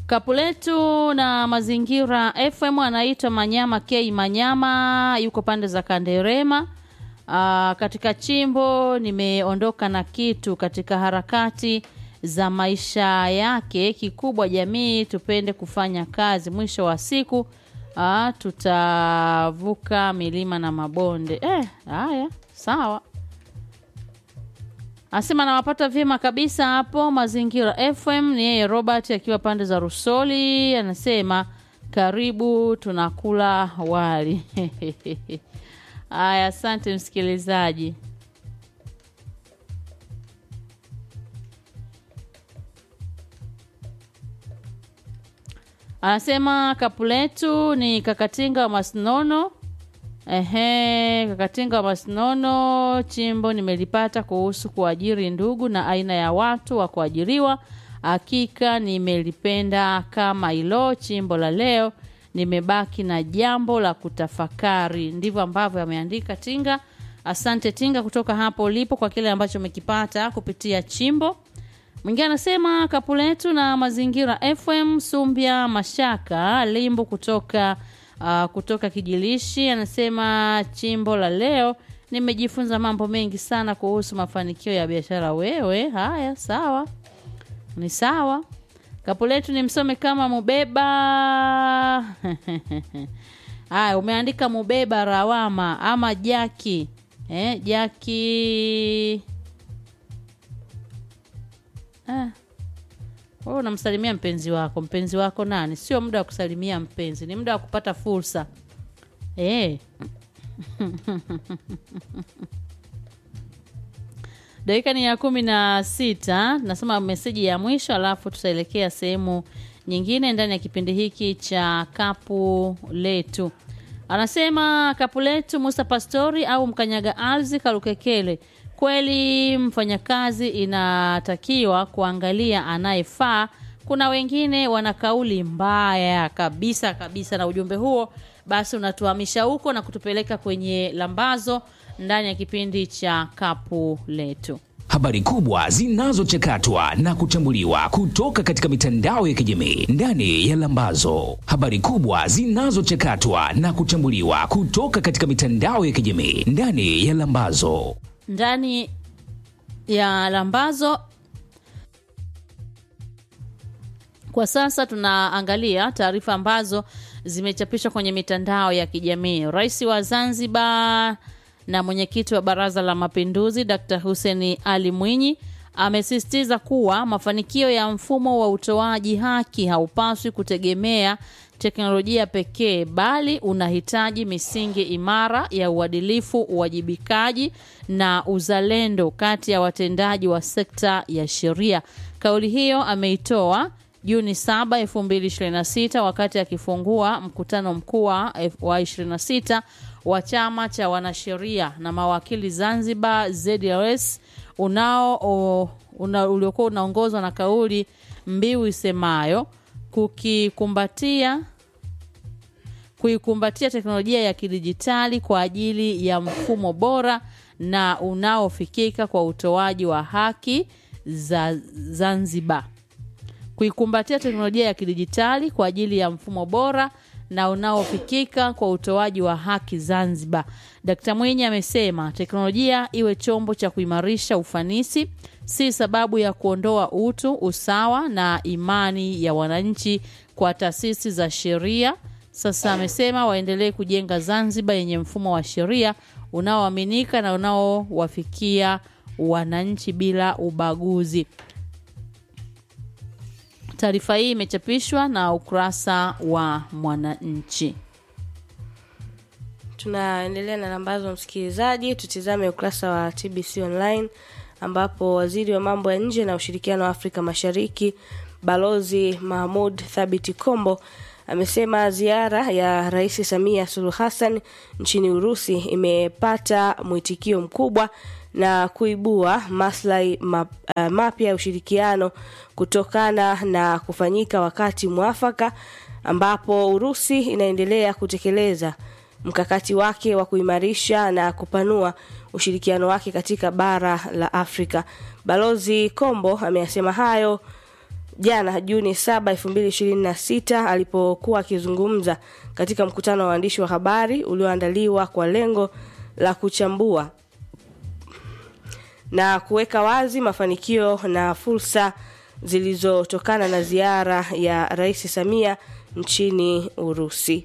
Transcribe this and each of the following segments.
Kapuletu na mazingira FM anaitwa Manyama K Manyama, yuko pande za Kanderema. Aa, katika chimbo nimeondoka na kitu katika harakati za maisha yake. Kikubwa jamii tupende kufanya kazi, mwisho wa siku aa, tutavuka milima na mabonde. Eh, haya sawa. Asema nawapata vyema kabisa hapo Mazingira FM. Ni yeye Robert akiwa pande za Rusoli, anasema karibu, tunakula wali. Aya, asante msikilizaji. Anasema kapu letu ni kakatinga wa Masnono. Ehe, kakatinga wa Masnono, chimbo nimelipata kuhusu kuajiri ndugu na aina ya watu wa kuajiriwa. Hakika nimelipenda kama hilo chimbo la leo, nimebaki na jambo la kutafakari. Ndivyo ambavyo ameandika Tinga. Asante Tinga kutoka hapo ulipo kwa kile ambacho umekipata kupitia chimbo. Mwingine anasema kapu letu na mazingira FM Sumbia Mashaka Limbo kutoka uh, kutoka Kijilishi anasema chimbo la leo nimejifunza mambo mengi sana kuhusu mafanikio ya biashara. Wewe haya, sawa, ni sawa. Kapu letu ni msome kama Mubeba. Haya, umeandika Mubeba Rawama ama Jaki eh, Jaki Ah. Wewe unamsalimia mpenzi wako. Mpenzi wako nani? Sio muda wa kusalimia mpenzi, ni muda wa kupata fursa eh. Dakika ni ya kumi na sita. Nasoma meseji ya mwisho, alafu tutaelekea sehemu nyingine ndani ya kipindi hiki cha kapu letu. Anasema kapu letu Musa Pastori au mkanyaga ardhi Kalukekele Kweli mfanyakazi inatakiwa kuangalia anayefaa. Kuna wengine wana kauli mbaya kabisa kabisa, na ujumbe huo basi unatuhamisha huko na kutupeleka kwenye lambazo ndani ya kipindi cha kapu letu. Habari kubwa zinazochakatwa na kuchambuliwa kutoka katika mitandao ya kijamii ndani ya Lambazo. Habari kubwa zinazochakatwa na kuchambuliwa kutoka katika mitandao ya kijamii ndani ya Lambazo ndani ya lambazo kwa sasa tunaangalia taarifa ambazo zimechapishwa kwenye mitandao ya kijamii. Rais wa Zanzibar na mwenyekiti wa Baraza la Mapinduzi Dr. Hussein Ali Mwinyi amesisitiza kuwa mafanikio ya mfumo wa utoaji haki haupaswi kutegemea teknolojia pekee bali unahitaji misingi imara ya uadilifu, uwajibikaji na uzalendo kati ya watendaji wa sekta ya sheria. Kauli hiyo ameitoa Juni 7, 2026 wakati akifungua mkutano mkuu wa 26 wa chama cha wanasheria na mawakili Zanzibar ZLS unao una, uliokuwa unaongozwa na kauli mbiu isemayo kukikumbatia kuikumbatia teknolojia ya kidijitali kwa ajili ya mfumo bora na unaofikika kwa utoaji wa haki za Zanzibar. Kuikumbatia teknolojia ya kidijitali kwa ajili ya mfumo bora na unaofikika kwa utoaji wa haki Zanzibar. Dkt. Mwinyi amesema teknolojia iwe chombo cha kuimarisha ufanisi, si sababu ya kuondoa utu, usawa na imani ya wananchi kwa taasisi za sheria. Sasa amesema waendelee kujenga Zanzibar yenye mfumo wa sheria unaoaminika na unaowafikia wananchi bila ubaguzi. Taarifa hii imechapishwa na ukurasa wa Mwananchi. Tunaendelea na lambazo, msikilizaji. Tutizame ukurasa wa TBC Online ambapo waziri wa mambo ya nje na ushirikiano wa Afrika Mashariki Balozi Mahmud Thabiti Kombo amesema ziara ya Rais Samia Suluhu Hassan nchini Urusi imepata mwitikio mkubwa na kuibua maslahi map, uh, mapya ya ushirikiano kutokana na kufanyika wakati mwafaka ambapo Urusi inaendelea kutekeleza mkakati wake wa kuimarisha na kupanua ushirikiano wake katika bara la Afrika. Balozi Kombo ameyasema hayo jana Juni 7, 2026 alipokuwa akizungumza katika mkutano wa waandishi wa habari ulioandaliwa kwa lengo la kuchambua na kuweka wazi mafanikio na fursa zilizotokana na ziara ya Rais Samia nchini Urusi.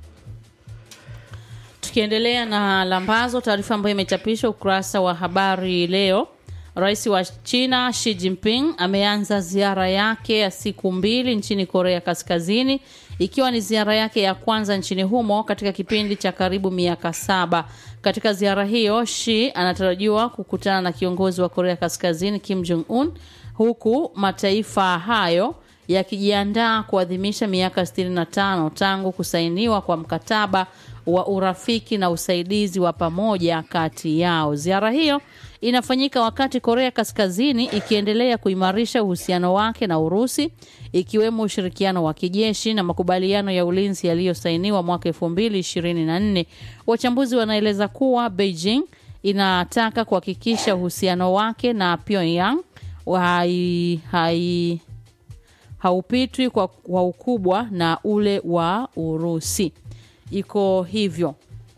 Tukiendelea na lambazo, taarifa ambayo imechapishwa ukurasa wa habari leo. Rais wa China Xi Jinping ameanza ziara yake ya siku mbili nchini Korea Kaskazini, ikiwa ni ziara yake ya kwanza nchini humo katika kipindi cha karibu miaka saba. Katika ziara hiyo, Xi anatarajiwa kukutana na kiongozi wa Korea Kaskazini Kim Jong Un, huku mataifa hayo yakijiandaa kuadhimisha miaka 65 tangu kusainiwa kwa mkataba wa urafiki na usaidizi wa pamoja kati yao. Ziara hiyo inafanyika wakati Korea Kaskazini ikiendelea kuimarisha uhusiano wake na Urusi, ikiwemo ushirikiano wa kijeshi na makubaliano ya ulinzi yaliyosainiwa mwaka 2024. Wachambuzi wanaeleza kuwa Beijing inataka kuhakikisha uhusiano wake na Pyongyang hai, hai, haupitwi kwa, kwa ukubwa na ule wa Urusi. Iko hivyo.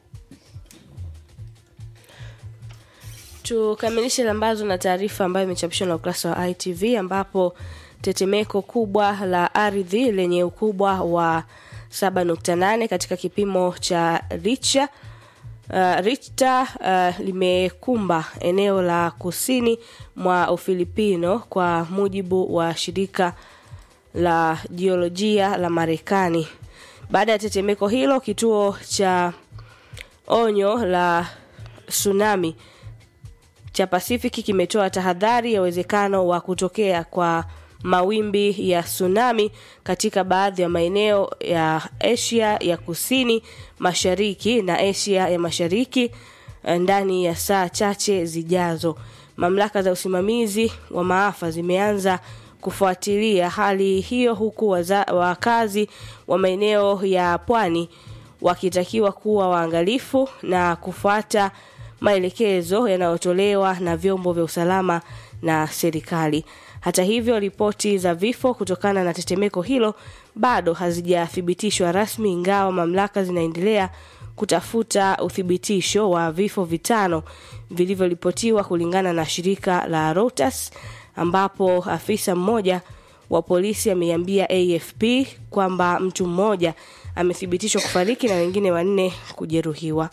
Tukamilishe lambazo na taarifa ambayo imechapishwa na ukurasa wa ITV ambapo tetemeko kubwa la ardhi lenye ukubwa wa 7.8 katika kipimo cha Richter uh, Richter uh, limekumba eneo la kusini mwa Ufilipino kwa mujibu wa shirika la jiolojia la Marekani. Baada ya tetemeko hilo, kituo cha onyo la tsunami cha Pasifiki kimetoa tahadhari ya uwezekano wa kutokea kwa mawimbi ya tsunami katika baadhi ya maeneo ya Asia ya Kusini Mashariki na Asia ya Mashariki ndani ya saa chache zijazo. Mamlaka za usimamizi wa maafa zimeanza kufuatilia hali hiyo huku waza, wakazi wa maeneo ya pwani wakitakiwa kuwa waangalifu na kufuata maelekezo yanayotolewa na vyombo vya usalama na serikali. Hata hivyo, ripoti za vifo kutokana na tetemeko hilo bado hazijathibitishwa rasmi, ingawa mamlaka zinaendelea kutafuta uthibitisho wa vifo vitano vilivyoripotiwa kulingana na shirika la Reuters, ambapo afisa mmoja wa polisi ameiambia AFP kwamba mtu mmoja amethibitishwa kufariki na wengine wanne kujeruhiwa.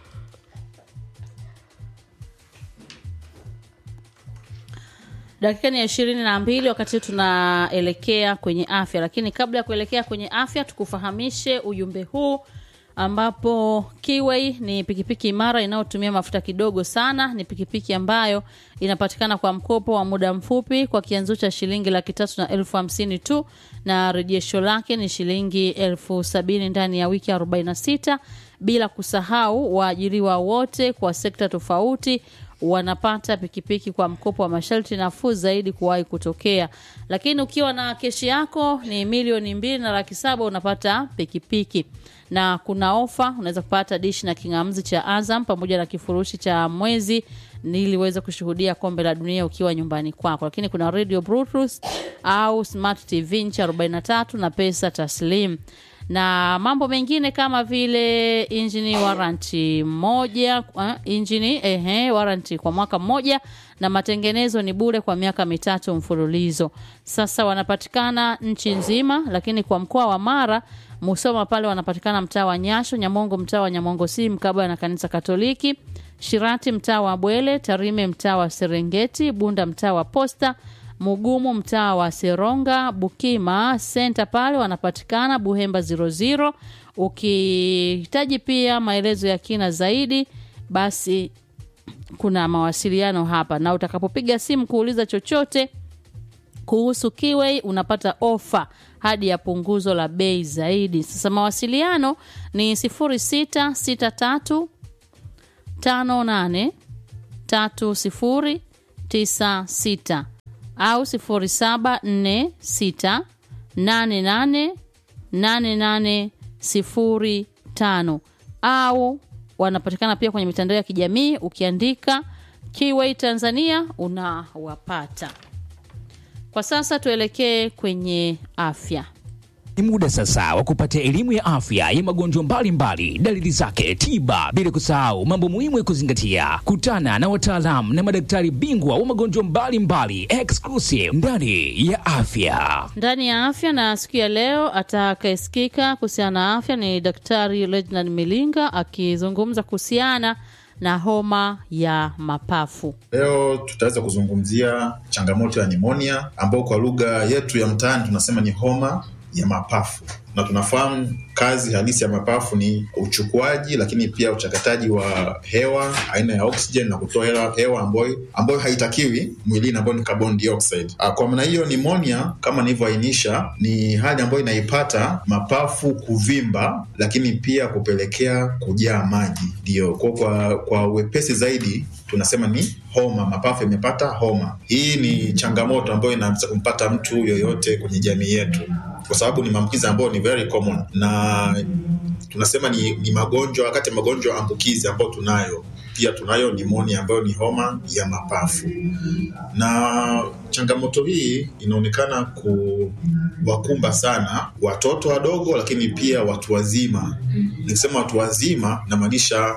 dakika ni ya ishirini na mbili wakati tunaelekea kwenye afya lakini kabla ya kuelekea kwenye afya tukufahamishe ujumbe huu ambapo Kiway ni pikipiki imara inayotumia mafuta kidogo sana. Ni pikipiki ambayo inapatikana kwa mkopo wa muda mfupi kwa kianzo cha shilingi laki tatu na elfu hamsini tu na rejesho lake ni shilingi elfu sabini ndani ya wiki 46 bila kusahau waajiriwa wote kwa sekta tofauti wanapata pikipiki kwa mkopo wa masharti nafuu zaidi kuwahi kutokea. Lakini ukiwa na keshi yako ni milioni mbili na laki saba unapata pikipiki na kuna ofa, unaweza kupata dishi na kingamzi cha Azam pamoja na kifurushi cha mwezi ili uweze kushuhudia kombe la dunia ukiwa nyumbani kwako. Lakini kuna radio Bluetooth au smart TV inchi 43 na pesa taslim na mambo mengine kama vile injini warranty moja uh, injini ehe, warranty kwa mwaka mmoja na matengenezo ni bure kwa miaka mitatu mfululizo. Sasa wanapatikana nchi nzima, lakini kwa mkoa wa Mara Musoma pale wanapatikana mtaa wa Nyasho, Nyamongo mtaa wa Nyamongo si mkabala na kanisa Katoliki, Shirati mtaa wa Bwele, Tarime mtaa wa Serengeti, Bunda mtaa wa Posta, Mugumu mtaa wa Seronga, Bukima senta pale wanapatikana Buhemba 00. Ukihitaji pia maelezo ya kina zaidi, basi kuna mawasiliano hapa, na utakapopiga simu kuuliza chochote kuhusu Kiway unapata ofa hadi ya punguzo la bei zaidi. Sasa mawasiliano ni 0663 58 3096 au 0746 88 8805 au wanapatikana pia kwenye mitandao ya kijamii ukiandika Kiway Tanzania unawapata. Kwa sasa tuelekee kwenye afya. Ni muda sasa wa kupata elimu ya afya ya magonjwa mbalimbali, dalili zake, tiba, bila kusahau mambo muhimu ya kuzingatia. Kutana na wataalamu na madaktari bingwa wa magonjwa mbalimbali exclusive ndani ya afya. Ndani ya afya na siku ya leo atakayesikika kuhusiana na afya ni Daktari Reginald Milinga akizungumza kuhusiana na homa ya mapafu. Leo tutaweza kuzungumzia changamoto ya nimonia ambayo kwa lugha yetu ya mtaani tunasema ni homa ya mapafu, na tunafahamu kazi halisi ya mapafu ni uchukuaji, lakini pia uchakataji wa hewa aina ya oxygen na kutoa hewa, hewa ambayo, ambayo haitakiwi mwilini ambayo ni carbon dioxide. Ah, Kwa maana hiyo nimonia kama nilivyoainisha ni hali ambayo inaipata mapafu kuvimba, lakini pia kupelekea kujaa maji. Ndio kwa, kwa, kwa wepesi zaidi tunasema ni homa, mapafu yamepata homa. Hii ni changamoto ambayo inaweza kumpata mtu yoyote kwenye jamii yetu, kwa sababu ni maambukizi ambayo ni very common na tunasema ni, ni magonjwa kati ya magonjwa ambukizi ambayo tunayo pia tunayo nimonia ambayo ni homa ya mapafu, na changamoto hii inaonekana kuwakumba sana watoto wadogo, lakini pia watu wazima. Nikisema watu wazima, namaanisha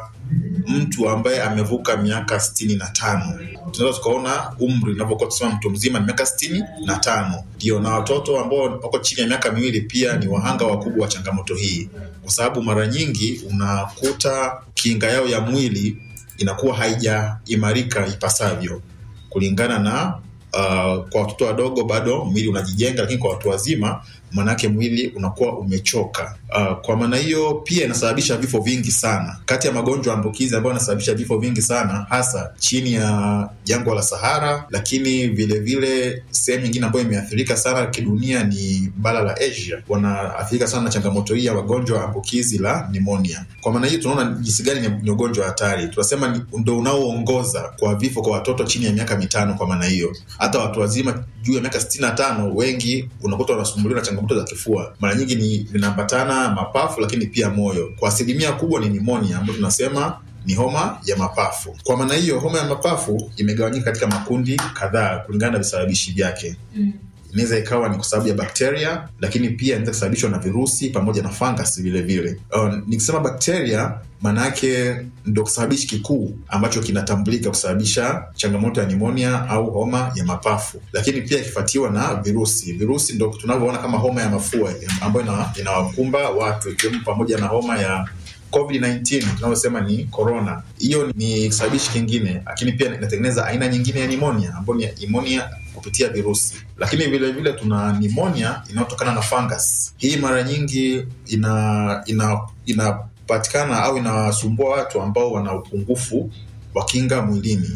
mtu ambaye amevuka miaka sitini na tano tunaweza tukaona umri unavyokuwa tusema mtu mzima ni miaka sitini na tano ndio na watoto ambao wako chini ya miaka miwili pia ni wahanga wakubwa wa changamoto hii kwa sababu mara nyingi unakuta kinga yao ya mwili inakuwa haijaimarika ipasavyo kulingana na uh, kwa watoto wadogo bado mwili unajijenga lakini kwa watu wazima manake mwili unakuwa umechoka. Uh, kwa maana hiyo pia inasababisha vifo vingi sana. Kati ya magonjwa ambukizi ambayo yanasababisha vifo vingi sana, hasa chini ya jangwa la Sahara, lakini vilevile sehemu nyingine ambayo imeathirika sana kidunia ni bara la Asia, wanaathirika sana na changamoto hii ya magonjwa ambukizi la pneumonia. Kwa maana hiyo tunaona jinsi gani ni- ni ugonjwa hatari, tunasema ni- ndo unaoongoza kwa vifo kwa watoto chini ya miaka mitano. Kwa maana hiyo hata watu wazima juu ya miaka sitini na tano wengi unakuta wanasumbuliwa na changamoto za kifua, mara nyingi ni vinaambatana mapafu, lakini pia moyo. Kwa asilimia kubwa ni nimonia ambayo tunasema ni homa ya mapafu. Kwa maana hiyo, homa ya mapafu imegawanyika katika makundi kadhaa kulingana na visababishi vyake inaweza ikawa ni kwa sababu ya bakteria lakini pia inaweza kusababishwa na virusi pamoja na fungus vile vile. Uh, nikisema bakteria maana yake ndo kisababishi kikuu ambacho kinatambulika kusababisha changamoto ya nimonia au homa ya mapafu, lakini pia ikifuatiwa na virusi. Virusi ndo tunavyoona kama homa ya mafua ambayo ina- inawakumba watu ikiwemo pamoja na homa ya COVID-19 tunayosema ni corona. Hiyo ni kisababishi kingine, lakini pia inatengeneza aina nyingine ya nimonia ambayo ni nimonia kupitia virusi, lakini vile vile tuna nimonia inayotokana na fungus. Hii mara nyingi ina ina inapatikana au inawasumbua watu ambao wana upungufu wa kinga mwilini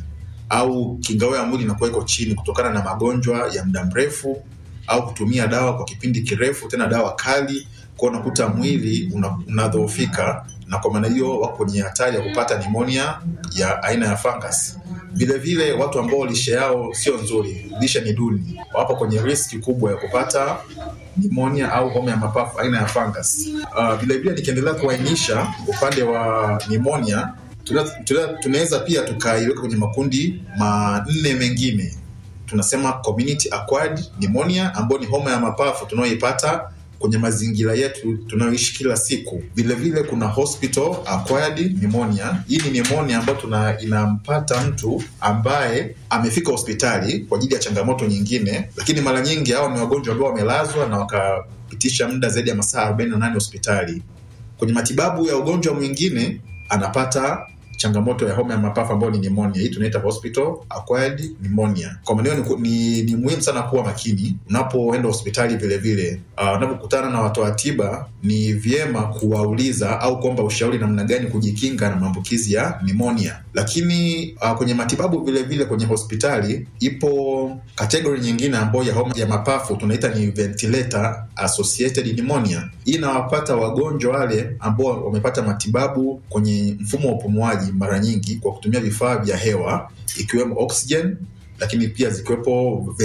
au kinga yao ya mwili inakuwa iko chini kutokana na magonjwa ya muda mrefu au kutumia dawa kwa kipindi kirefu, tena dawa kali, kwa unakuta mwili una- unadhoofika, na kwa maana hiyo wako kwenye hatari ya kupata nimonia ya aina ya fungus. Vile vile watu ambao lishe yao sio nzuri, lishe ni duni, wapo kwenye riski kubwa ya kupata nimonia au homa ya mapafu aina ya fungus. Uh, vile vile nikiendelea kuainisha upande wa nimonia tuna- tuna- tunaweza pia tukaiweka kwenye makundi manne mengine tunasema community acquired pneumonia ambayo ni homa ya mapafu tunayoipata kwenye mazingira yetu tunayoishi kila siku. Vile vile kuna hospital acquired pneumonia. Hii ni pneumonia ambayo tuna inampata mtu ambaye amefika hospitali kwa ajili ya changamoto nyingine, lakini mara nyingi hao ni wagonjwa ambao wamelazwa na wakapitisha muda zaidi ya masaa 48 hospitali. Kwenye matibabu ya ugonjwa mwingine anapata changamoto ya homa ya mapafu ambayo ni pneumonia. Hii tunaita hospital acquired pneumonia. Kwa maana hiyo ni, ni, ni muhimu sana kuwa makini unapoenda hospitali. Vile vile uh, unapokutana na watoa tiba, ni vyema kuwauliza au kuomba ushauri namna gani kujikinga na maambukizi ya pneumonia. Lakini uh, kwenye matibabu vile vile kwenye hospitali ipo kategori nyingine ambayo ya homa ya mapafu tunaita ni ventilator associated pneumonia. Hii inawapata wagonjwa wale ambao wamepata matibabu kwenye mfumo wa upumuaji mara nyingi kwa kutumia vifaa vya hewa ikiwemo oxygen, lakini pia zikiwepo